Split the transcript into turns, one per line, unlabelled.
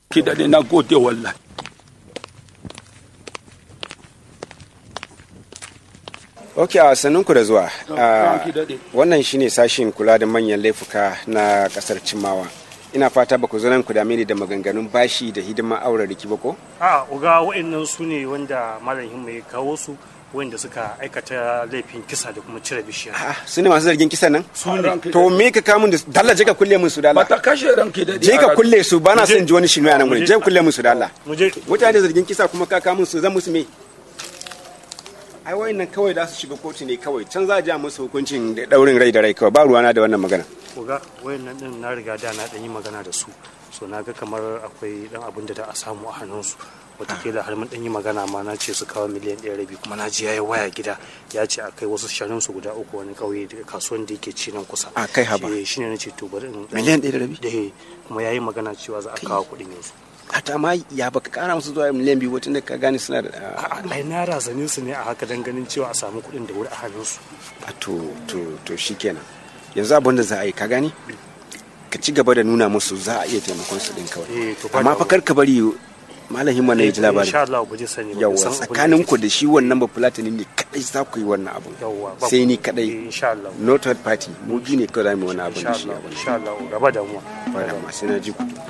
ki da na gode wallahi
ok a sannunku da zuwa Ah,
ranki daɗe.
wannan shine sashin kula da manyan laifuka na kasar cimawa ina fata ba ku zo nan ku dame ni da maganganun bashi da hidima aure riki ba ko
a uga wa'annan su ne wanda malam himma ya kawo su wanda suka aikata laifin kisa da kuma cire bishiya
ah su ne masu zargin kisan nan
su ne
to me ka kamun da dalla je ka kulle mun su dalla
ba ta kashe ranki daɗe
je ka kulle su bana
Muje.
son ji wani shinu a nan gurin je ka kulle mun su dalla
mu je
mutane da zargin kisa kuma ka kamun su zan musu me ai wayannan kawai za su shiga kotu ne kawai can za a ji a musu hukuncin da daurin rai da rai kawai ba ruwana da wannan magana
uga wayannan din na riga da na dan yi magana da su so na ga kamar akwai dan abin da da a samu a hannunsu watakila har mun dan yi magana ma na ce su kawo miliyan ɗaya rabi kuma na ji yayi waya gida ya ce a kai wasu shanun su guda uku wani kauye daga kasuwan da yake ci nan kusa
A kai haba.
Shi- shine na ce to bari in
Miliyan ɗaya da rabi?
da kuma yayi magana cewa za a kawo kuɗin yanzu
a ta ma ya baka kara musu zuwa miliyan biyu wata da ka gane suna da
A'a, ai na razane su ne a haka dan ganin cewa a samu kuɗin da wuri a hannunsu
a to to to shikenan yanzu abin da za a yi ka gani ka ci gaba da nuna musu za a iya taimakon su din
Eh,
kawai
to ba
amma
da-
fa kar ka bari malam himma na ya ji labari
insha Allah ba je sani ba
yawa
san abin da
tsakanin
ake
ku da shi wannan ba fulatani ne kadai za ku yi wannan abun
Yawwa, ba
sai
ku-
ni
Eh,
kadai
insha Allah
no third party mu biyu ne kawai za mu yi wannan abun
insha
da shi
Allah
abun
insha Allah gaba da mu
ba da ma sai na ji ku